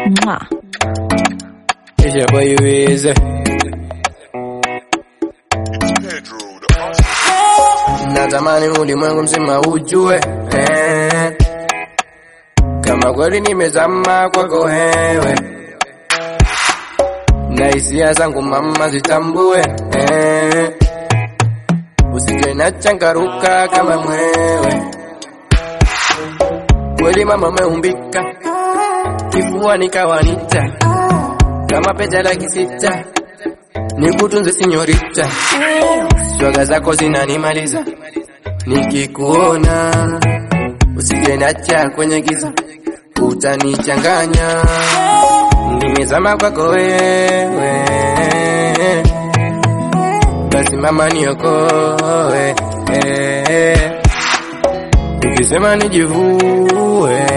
Mwah. It's your boy Wiz. Natamani ulimwengu mzima ujue eh, kama kweli nimezama kwako wewe, na hisia zangu mama zitambue eh, usije na changaruka kama mwewe. Kweli mama umeumbika, kifua nikawanita kama pete laki sita, nikutunze sinyorita, swaga zako zinanimaliza nikikuona, usije nacha kwenye giza, utanichanganya, nimezama kwako wewe, basi mama niokoe, ukisema nijivue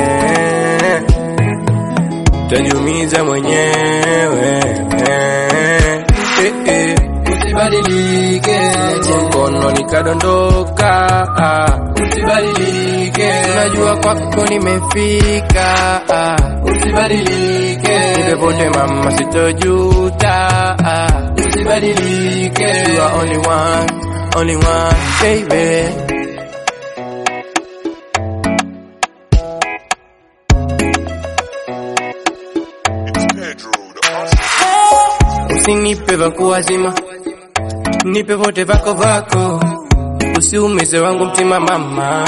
tajiumiza mwenyewe eh, eh. Usibadilike, mkono nikadondoka, ah. usibadilike, najua kwako nimefika, ah. usibadilike, nipepote mama sitojuta, ah. usibadilike, you are only one, only one, baby. Usinipe vako wazima, nipe vote vako vako, usiumize wangu mtima mama.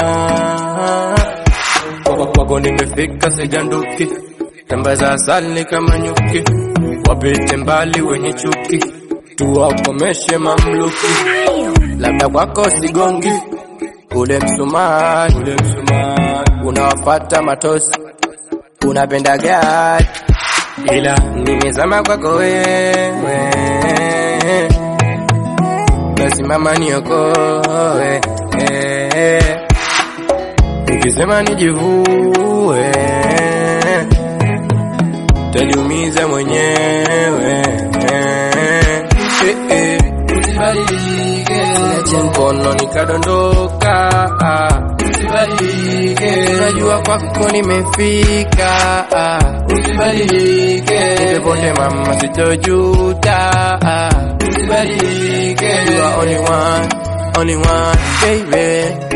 Kwako kwako nimefika sijanduki, tamba za asali kama nyuki, wapite mbali wenye chuki, tuwakomeshe mamluki. Labda kwako sigongi ule msumari, ule msumari unawapata matosi, unapenda gari ila nimezama kwako wewe, basi mama niokoe, ukisema nijivue, taniumiza mwenyewe. Usibadilike, niache mkono nikadondoka, usibadilike, najua kwako nimefika, usibadilike, nipepote mama sitojuta, usibadilike, you are only one, only one, baby.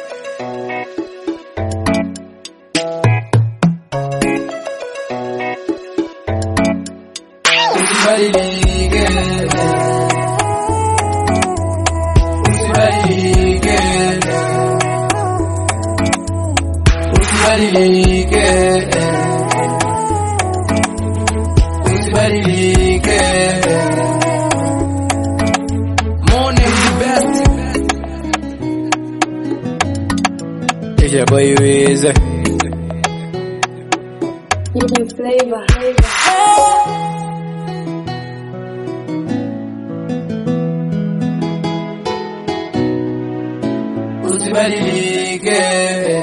Usibadilike, usibadilike, usibadilike, usibadilike. Morning the best. It's your boy Wiz. Hidden flavor. Usibadilike.